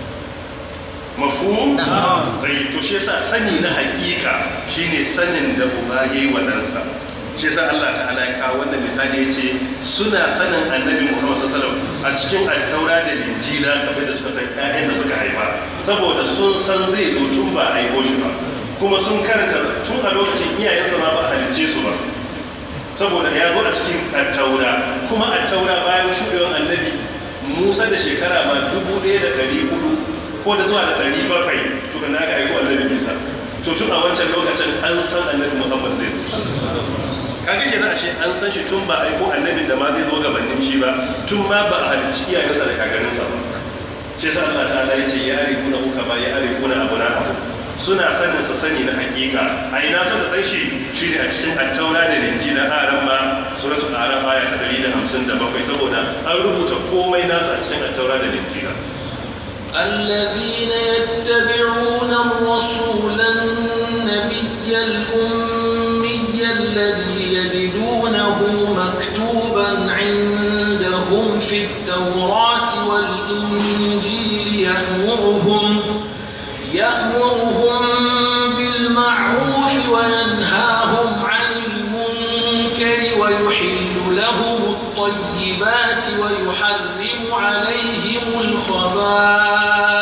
mafhum tai to shi yasa sani na hakika shine sanin da uba yayi wa ɗansa shi yasa Allah ta'ala ya kawo wannan misali yace suna sanin annabi Muhammad sallallahu alaihi wasallam a cikin al-taura da injila kamar da suka san ƴaƴan da suka haifa saboda sun san zai zo tun ba a haife shi ba kuma sun karanta tun a lokacin iyayensa ma ba a halicce su ba saboda ya zo a cikin al-taura kuma al-taura bayan shuɗewar annabi Musa da shekara ma dubu ɗaya da ɗari hudu ko da zuwa da ɗari bakwai to kan aka aiko annabi isa to tun a wancan lokacin an san annabi muhammad zai kaga kenan ashe an san shi tun ba aiko annabin da ma zai zo gabanin shi ba tun ma ba a halicci iyayensa da kakanninsa ba shi yasa Allah ta'ala yace ya arifuna uka ba ya arifuna abuna abu suna sanin sa sani na hakika a ina suka san shi shine a cikin attaura da linjila aran ma suratul aran aya ta 157 saboda an rubuta komai nasa a cikin attaura da linjila الذين يتبعون الرسول النبي الأمي الذي يجدونه مكتوبا عندهم في التوراة والإنجيل يأمرهم يأمرهم بالمعروف وينهاهم عن المنكر ويحل لهم الطيبات ويحرم عليهم الخبائث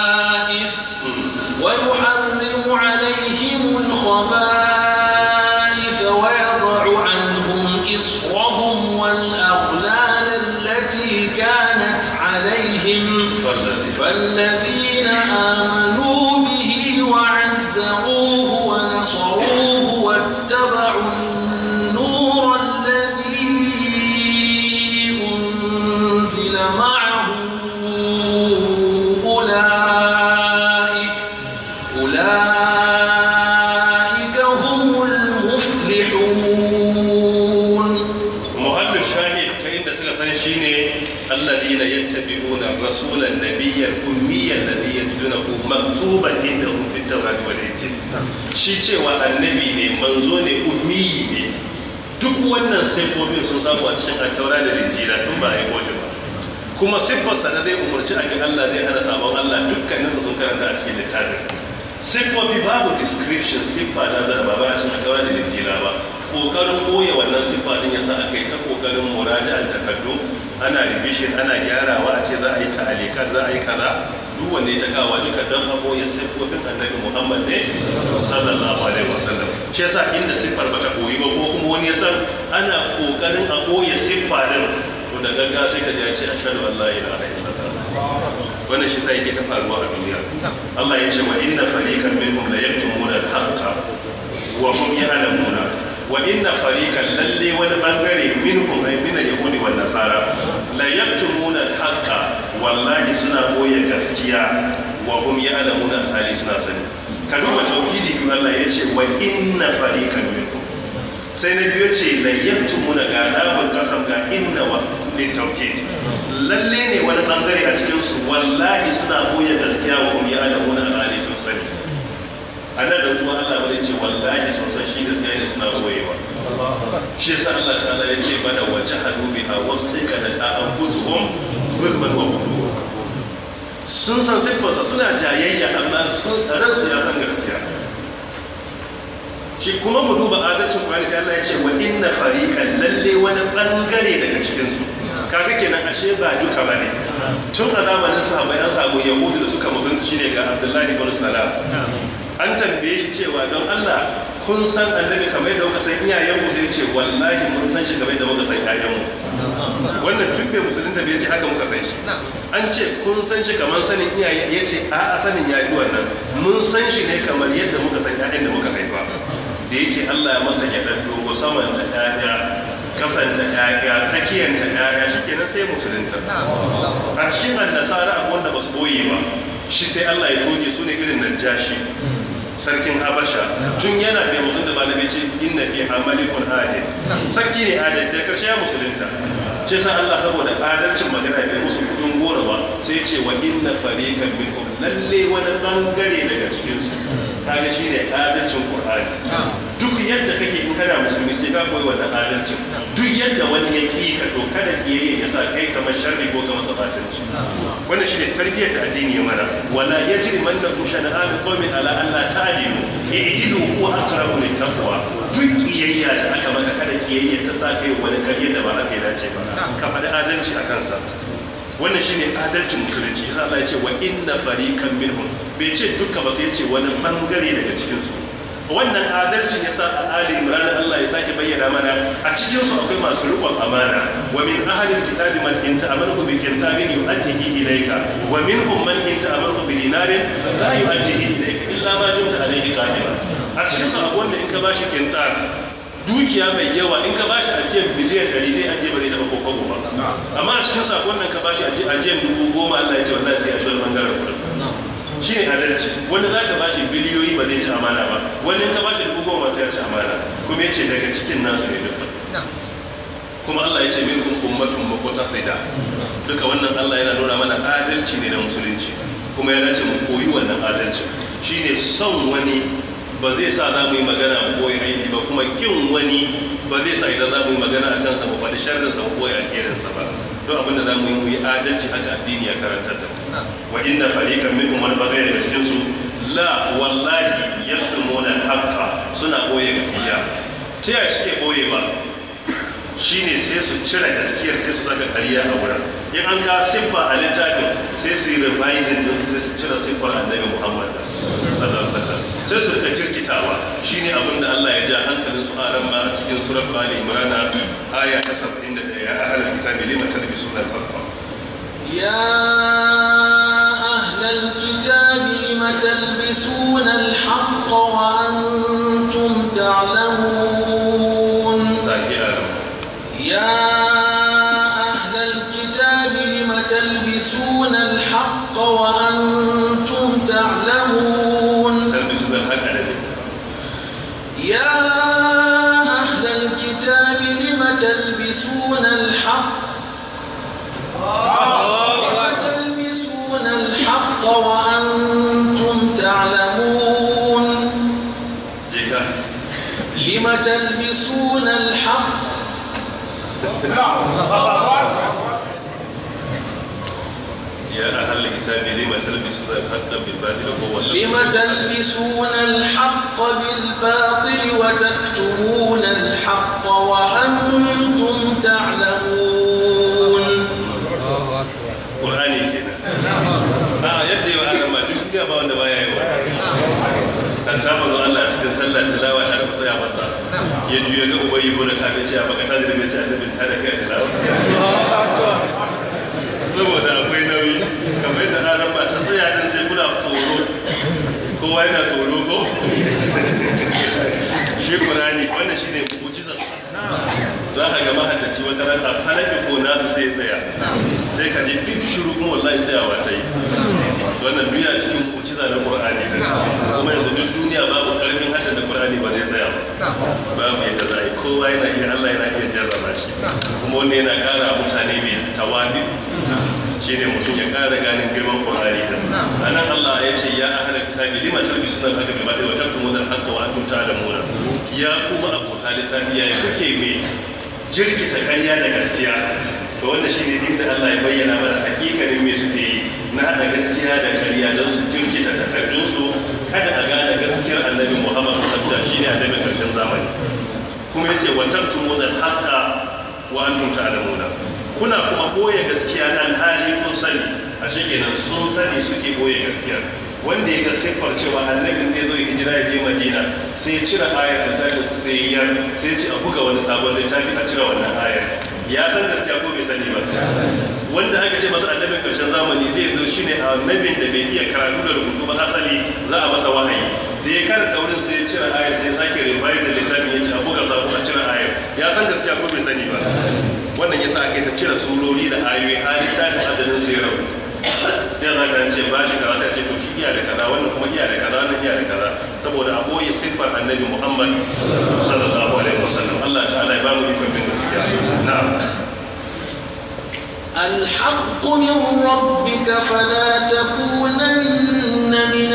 ويحرم عليهم الخبائث ويضع عنهم إصرهم والأغلال التي كانت عليهم فالذين آمنوا به وعزروه ونصروه واتبعوا النور الذي أنزل معه أولئك أولئك هم المفلحون muhallin shahid ta inda suka san shine alladina yattabi'una rasulan nabiyyal ummiyyan ladhi yajidunahu maktuban indahum fit tawrati wal injil shi cewa annabi ne manzo ne ummiyi ne duk wannan siffofin sun samu a cikin attaura da linjila tun ba a yi shi ba kuma siffarsa da zai umarci a ga Allah zai hana sabon Allah dukkaninsa sun karanta a cikin littafin siffofi babu description siffa na zarba ba a cikin attaura da linjila ba kokarin koya wannan siffa din yasa aka yi ta kokarin muraja'an takardu ana revision ana gyarawa a ce za a yi ta'alikat za a yi kaza duk wanda ya takawa duka don a koya siffofin annabi Muhammad ne sallallahu alaihi wasallam shi yasa inda siffar bata koyi ba ko kuma wani ya san ana kokarin a koya siffa din to da gaggawa sai ka ji ya ce ashhadu an la ilaha illallah wannan shi sai yake ta faruwa a duniya Allah ya ce wa inna fariqan minhum la yaktumuna al-haqqa wa hum ya'lamuna wa inna fariqan lalle wani bangare minhum ay min al-yahudi wan nasara la yaktumuna al-haqqa wallahi suna boye gaskiya wa hum ya'lamuna hali suna sani ka duba tauhidi biyu Allah ya ce wa inna fariqan minkum sai na biyo ce la yaktumuna ga labun kasam ga inna wa litawkid lalle ne wani bangare a cikin su wallahi suna boye gaskiya wa hum ya'lamuna hali sun sani anan da kuma Allah bai ce wallahi sun san shi gaskiya ne suna boyewa shi yasa Allah ta'ala ya ce mana wa jahadu biha wastaqanat anfusuhum zulman wa ulwa sun san siffarsa suna jayayya amma sun ransu ya san gaskiya shi kuma mu duba adalcin Qur'ani sai Allah ya ce wa inna fariqan lalle wani bangare daga cikin su kaga kenan ashe ba duka bane tun a zamanin sahabbai an samu yahudu da suka musulunta shine ga Abdullahi ibn Salam an tambaye shi cewa don Allah kun san annabi kamar yadda kuka san iyayenmu sai ce wallahi mun san shi kamar yadda muka san iyayenmu wannan tun bai musulun da bai ce haka muka san shi an ce kun san shi kamar sanin iyaye ya ce a a sanin ya yi wannan mun san shi ne kamar yadda muka san ƴaƴan da muka haifa da yake Allah ya masa gyaɗar dogo saman da ƴaƴa kasan da ƴaƴa tsakiyar da ƴaƴa shi kenan sai musulunta a cikin annasara akwai wanda ba su boye ba shi sai Allah ya toge su ne irin najashi sarkin habasha tun yana bai musulun da malamai ce inna fi amalikun adil sarki ne adil da karshe ya musulunta shi sa Allah saboda adalcin magana bai musu kudin gora ba sai ce wa inna fariqan minhum lalle wani bangare daga cikin su kaga shine adalcin qur'ani duk yadda kake in kana musulmi sai ka koyi wannan adalcin duk yadda wani ya ki ka to kada kiyayye ya sa kai kamar sharri ko kamar sabatanci wannan shine tarbiyyar da addini ya mana wala yajri mannakum shana'an qaumin ala an la ta'dilu i'dilu huwa aqrabu lit taqwa duk kiyayya da aka maka kada kiyayya ta sa kai wani kariyar da ba haka ya dace ba ka faɗi adalci a kansa wannan shine adalcin musulunci yasa Allah ya ce wa inna fariqan minhum bai ce duka ba sai ya ce wani bangare daga cikin su wannan adalcin yasa a Ali Imran Allah ya sake bayyana mana a cikin su akwai masu riƙon amana wa min ahli alkitabi man in ta'amalu bi qintarin yu'addihi ilayka wa minhum man in ta'amalu bi dinarin la yu'addihi ilayka illa ma dumta alayhi qa'ima a cikin su akwai wanda in ka bashi qintar dukiya mai yawa in ka bashi ajiyar biliyan ɗari zai ajiye ba zai taɓa kokobo ba amma a cikin sakon nan ka bashi ajiyar dubu goma Allah ya ce wallahi sai a shi wani bangaren kuɗin shi ne adalci wanda za ka bashi biliyoyi ba zai ci amana ba wani in ka bashi dubu goma sai ya ci amana kuma ya ce daga cikin nasu ne duka kuma Allah ya ce min kun ummatun makwata sai da duka wannan Allah yana nuna mana adalci ne na musulunci kuma ya dace mu koyi wannan adalci shine son wani ba zai sa za mu yi magana mu koyi aiki ba kuma kin wani ba zai sa idan za mu yi magana a kansa mu faɗi sharrinsa mu koyi alherinsa ba don abin da za mu yi mu yi adalci haka addini ya karanta da wa inna fariqan minhum wani bagare daga cikin su la wallahi yaktumuna haqqa suna boye gaskiya ta yaya suke boye ba shine sai su cire gaskiyar sai su saka kariya a wurin in an ka siffa a littafin sai su yi revising din sai su cire siffar annabi muhammad sallallahu alaihi wasallam sai su rika kirkitawa shine abin da Allah ya ja hankalin su aran ma a cikin suratul ali imran aya ta 71 ya ahlul kitabi lima talbisuna al-haqqa يا أهل الكتاب لم تلبسون الحق وأنتم تعلمون saki aran يا أهل الكتاب لم تلبسون الحق وأنتم تعلمون talbisuna al-haqqa da ne يا أهل الكتاب لم تلبسون الحق لم تلبسون الحق وأنتم تعلمون jika لم تلبسون الحق ya ahlul kitabi lima talbisuna al-haqqa bil batil wa huwa لم تلبسون الحق بالباطل وتكتمون الحق وأنتم تعلمون qur'ani kenan a yadda yau aka ma duk duniya ba wanda baya yi wa kan saba zo Allah a cikin sallar tilawa har ku tsaya masa ya juya ga ubayi ko da kafin ce a baka ta da mai ce annabin ta da kai a tilawa saboda akwai nauyi kamar yadda ranar ba ta tsaya din sai kuna tsoro kowa yana tsoro ko shi Qur'ani wannan shine mu'jizar za ka ga mahaddaci wata ran a falaki ko nasu sai ya tsaya sai ka ji duk shiru kuma wallahi tsayawa ta yi wannan duniya cikin babu yadda za a yi kowa yana iya Allah yana iya jarraba shi kuma wanda yana ƙara mutane mai tawadi shi ne mutum ya ƙara ganin girman Qur'ani din sanan Allah ya ce ya ahlal kitabi lima talbisuna al-haqqa bil batil wa taktumuna al-haqqa wa antum ta'lamuna ya kuma abota littafi ya kuke mai jirkita ƙarya da gaskiya to wanda shi ne inda Allah ya bayyana mana hakikanin me suke yi na haɗa gaskiya da ƙarya don su jirkita takardunsu kada a gane gaskiyar annabi Muhammad sallallahu alaihi shi ne annabin ƙarshen zamani kuma yace wa taktumuna al-haqqa wa antum ta'lamuna kuna kuma boye gaskiya alhali kun sani a kenan sun sani suke boye gaskiya wanda ya ga siffar cewa annabin zai zo ya hijira ya je madina sai ya cire ayar da tafi sai ya sai ce a buga wani sabon littafi a cire wannan ayar ya san gaskiya ko bai sani ba wanda aka ce masa annabin karshen zamani zai zo shine annabin da bai iya karatu da rubutu ba asali za a masa wahayi da ya karanta wurin sai ya cire ayar sai sake revise da littafin ya ce a buga sabon a cire ayar ya san gaskiya ko bai sani ba wannan yasa aka yi ta cire surori da ayoyi har littafin adadin su ya rabu ya za ka ce ba shi kaza sai ce to shi iya da kaza wannan kuma iya da kaza wannan iya da kaza saboda a boye siffar annabi Muhammad sallallahu alaihi wasallam Allah ta'ala ya ba mu ikon bin gaskiya na'am الحق من ربك فلا تكونن من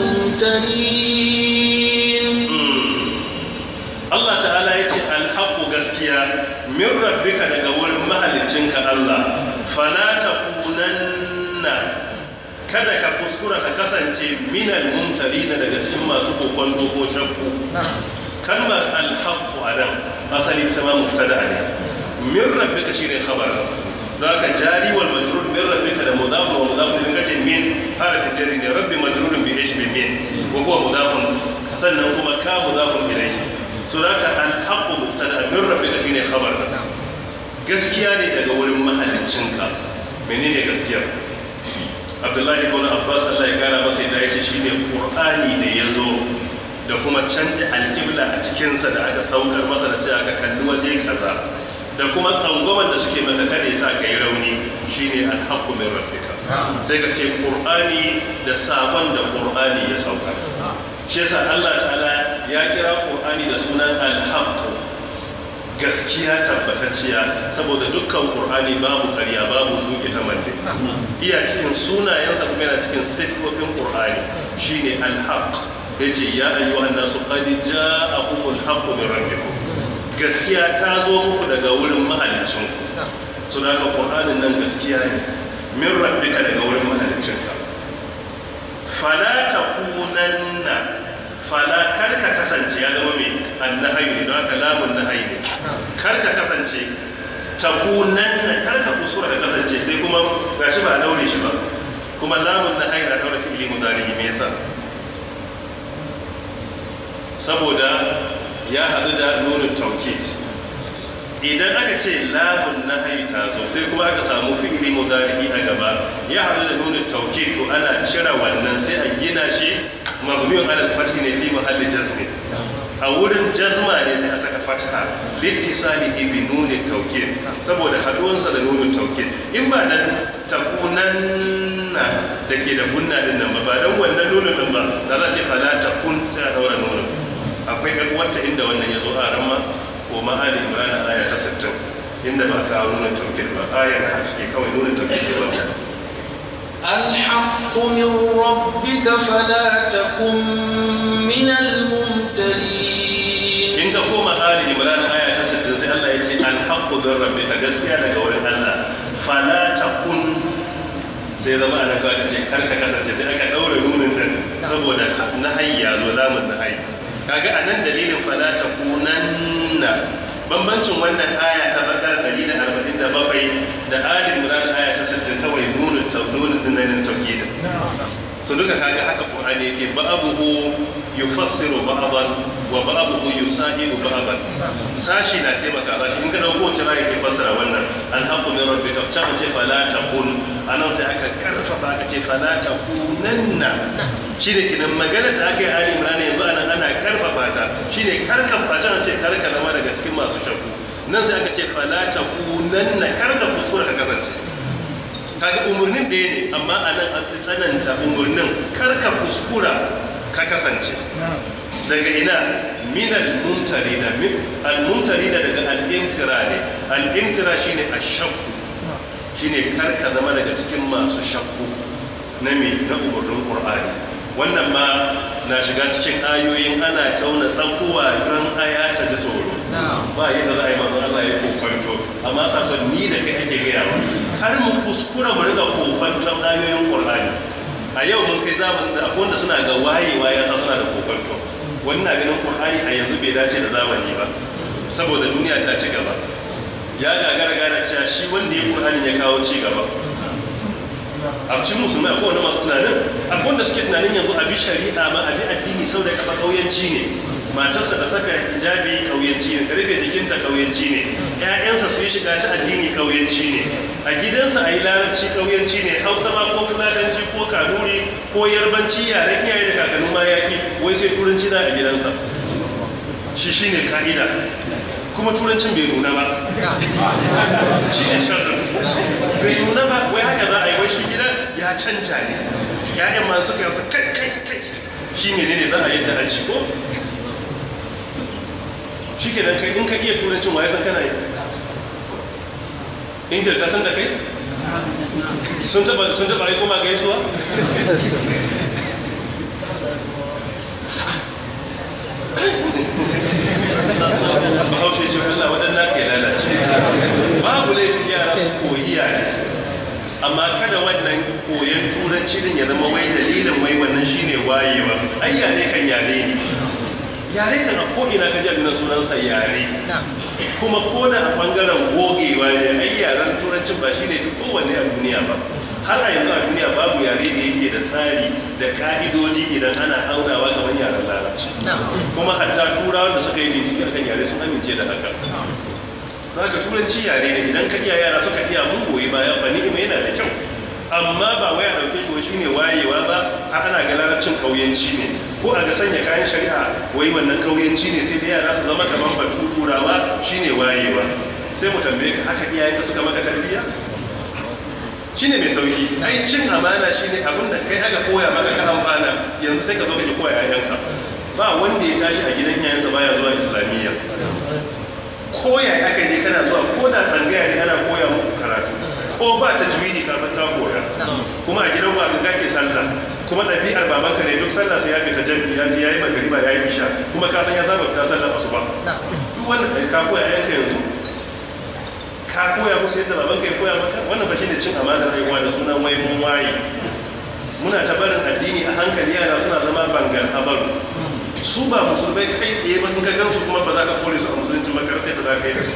الممترين Allah ta'ala ya ce alhaƙu gaskiya min rabbika daga wurin mahalicinka Allah fala takunanna kada ka kuskura ka kasance minal mumtarina daga cikin masu kokon ko shakku kalmar alhaƙu a nan asali ta ma muftada ne min rabbika shine khabar don haka jari wal majrur min rabbika da mudafun wa mudafun din kace min harafin jari ne rabbi majrurun bi ish bi min wa huwa mudafun sannan kuma ka mudafun ilayhi so da haka alhaqqu mubtada min rabbika shine khabar gaskiya ne daga wurin mahaliccinka menene gaskiya Abdullahi ibn Abbas Allah ya kara masa yadda yace shine Qur'ani da yazo da kuma canja alƙibla a cikinsa da aka saukar masa da cewa ka kalli waje kaza da kuma tsangwaman da suke maka kada ya sa ka yi rauni shine alhaqqu min rabbika sai ka ce qur'ani da sabon da qur'ani ya sauka shi yasa Allah ta'ala ya kira qur'ani da sunan alhaqqu gaskiya tabbatacciya saboda dukkan qur'ani babu ƙarya babu zuke ta mande iya cikin sunayensa kuma yana cikin sifofin qur'ani shine alhaq yace ya ayyuhan nasu qad ja'akumul haqqu min rabbikum gaskiya ta zo muku daga wurin mahalicinku su da ka ƙur'anin nan gaskiya ne min rabbika daga wurin mahalicinka fala ta kunanna fala karka kasance ya zama mai annahayu ne don haka lamun nahayi ne karka kasance ta kunanna karka kusura ka kasance sai kuma gashi ba a daure shi ba kuma lamun nahayi na daure fi'ili mudari me yasa saboda ya haɗu da nunin taukid idan aka ce lamun na ta zo sai kuma aka samu fi'ili mudari a gaba ya haɗu da nunin taukid to ana cire wannan sai a gina shi mabniyun alal fathi ne fi mahalli jazmi a wurin jazma ne sai a saka fatha littisalihi bi nunin taukid saboda haduwansa da nunin taukid in ba dan takunanna da ke da gunna din nan ba ba dan wannan nunin din ba da za a ce fala takun sai a daura nunin akwai wata inda wannan ya zo a ramma ko ma'ali imran aya ta 60 inda ba kawo nuna tawkil ba ayar da suke kawai nuna tawkil ba الحق من ربك فلا تكن من الممترين in ka koma ali imran aya ta 60 sai Allah ya ce alhaqqu min rabbika gaskiya daga wurin Allah fala takun sai zama ana kawai ce kar ka kasance sai aka daure nunin nan saboda nahayi ya zo lamun nahayi kaga a nan dalilin fala ta kunanna bambancin wannan aya ta bakar 147 da ali imran aya ta 60 kawai nunin nunin din nan tauhid so duka kaga haka qur'ani yake ba'abuhu yufassiru ba'dan wa ba'abuhu yusahidu ba'dan sashi na taimaka sashi in ka dauko wacce aya ke fassara wannan alhaqqu min rabbika fa ce fala takun anan sai aka karfafa aka ce fala takunanna shine kinan magana da aka yi ali imran yanzu anan ana karfafa ta shine karka a can ce karka zama daga cikin masu shakku nan sai aka ce fala takunanna karka kuskura ka kasance kaga umurnin ɗaya ne amma a nan an tsananta umurnin karka kuskura ka kasance daga ina min al-mumtarina al-mumtarina daga al-imtira ne al-imtira shine ashakku shine kar ka zama daga cikin masu shakku na me na umarnin qur'ani wannan ma na shiga cikin ayoyin ana tauna tsakuwa don aya ta ji tsoro ba yadda za a yi manzon Allah ya kokwanto amma sakon ni da kai ake gaya wa kar mu kuskura mu riga kokwanton ayoyin qur'ani a yau mun kai zamanin da akwai wanda suna ga wayewa ya suna da kokwanto wani na ganin qur'ani a yanzu bai dace da zamani ba saboda duniya ta ci gaba ya gagara gane cewa shi wanda ya qur'ani ya kawo ci gaba a cikin musulmai akwai wanda masu tunanin akwai wanda suke tunanin yanzu a bi shari'a ma a bi addini sau da kafa kauyanci ne matarsa da saka hijabi kauyanci ne karfe jikinta kauyanci ne ƴaƴansa su yi shiga ta addini kauyanci ne a gidansa a yi larabci kauyanci ne hausa ma ko fulatanci ko kanuri ko yarbanci yaren iyaye da kakannin ma yaƙi wai sai turanci da a gidansa shi shine ka'ida kuma turancin bai nuna ba shi ne sharrin bai nuna ba wai haka za a yi wai shi gidan ya canja ne ya'yan ma suka yi kai kai kai shi ne ne za a yadda aji ko shi ke nan kai in ka iya turancin waye san kana yi injil ta san da kai sun taba sun taba yi kuma gaisuwa bahaushe ce Allah waɗanda ka yi lalace babu laifin yara su koyi yare amma kada wannan koyon turanci din ya zama wai dalilin wai wannan shine wayewa ai yare kan yare ne yare kan a ko'ina ka jami'in sunansa yare kuma ko da a bangaren gogewa ne ai yaren turancin ba shine duk kowanne a duniya ba har a yanzu a duniya babu yare da yake da tsari da ka'idodi idan ana aunawa ga wani yaren larabci kuma hatta turawan da suka yi bincike akan yare sun amince da haka zaka turanci yare ne idan ka iya yara suka iya mun goyi baya ba ni'ima yana da kyau amma ba wai a dauke shi wai shine wayewa ba har ana ga larabcin kauyanci ne ko a ga sanya kayan shari'a wai wannan kauyanci ne sai da yara su zama kaman batu turawa shine wayewa sai mu tambaye ka haka iyayen da suka maka tarbiyya shine mai sauki ai cin amana shine abin da kai aka koya maka ka amfana yanzu sai ka zo ka ki koya yayanka ba wanda ya tashi a gidan yayansa baya zuwa islamiyya koya aka ne kana zuwa ko da tsangaya ne ana koya muku karatu ko ba ta juwidi ka san ka koya kuma a gidan ba ka ke sallah kuma ɗabi'ar babanka ne duk sallah sai ya fita jami'i ya je yayi magariba yayi isha kuma ka san ya zaba fita sallah asuba duk wannan ka koya yayanka yanzu ka koya musu yadda babanka ya koya maka wannan ba shine cin amanar rayuwa da sunan wai mun waye muna ta barin addini a hankali yara suna zama bangar habaru su ba musulmai kai tsaye ba in ka gansu kuma ba za ka kore su a musulunci makarantar da za ka yi da su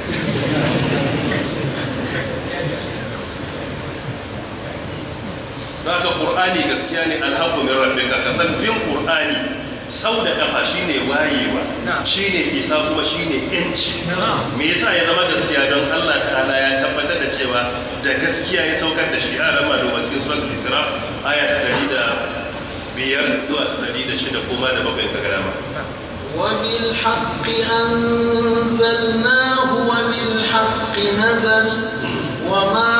haka ƙur'ani gaskiya ne alhaku min rabbika ka san bin ƙur'ani sau da kafa shine wayewa shine isa kuma shine yanci me yasa ya zama gaskiya don Allah ta'ala ya tabbatar da cewa da gaskiya ya saukar da shi a rama domin cikin suratul isra aya ta 105 zuwa 106 kuma da bakwai ka gama وبالحق أنزلناه وبالحق نزل وما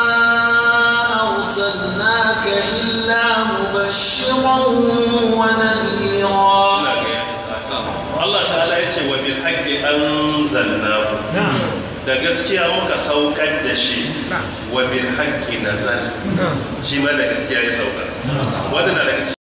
أرسلناك إلا مبشرا ونذيرا Allah ta'ala ya ce wa bil haqqi anzalnahu da gaskiya muka saukar da shi wa bil haqqi nazal shi ma da gaskiya ya sauka wannan daga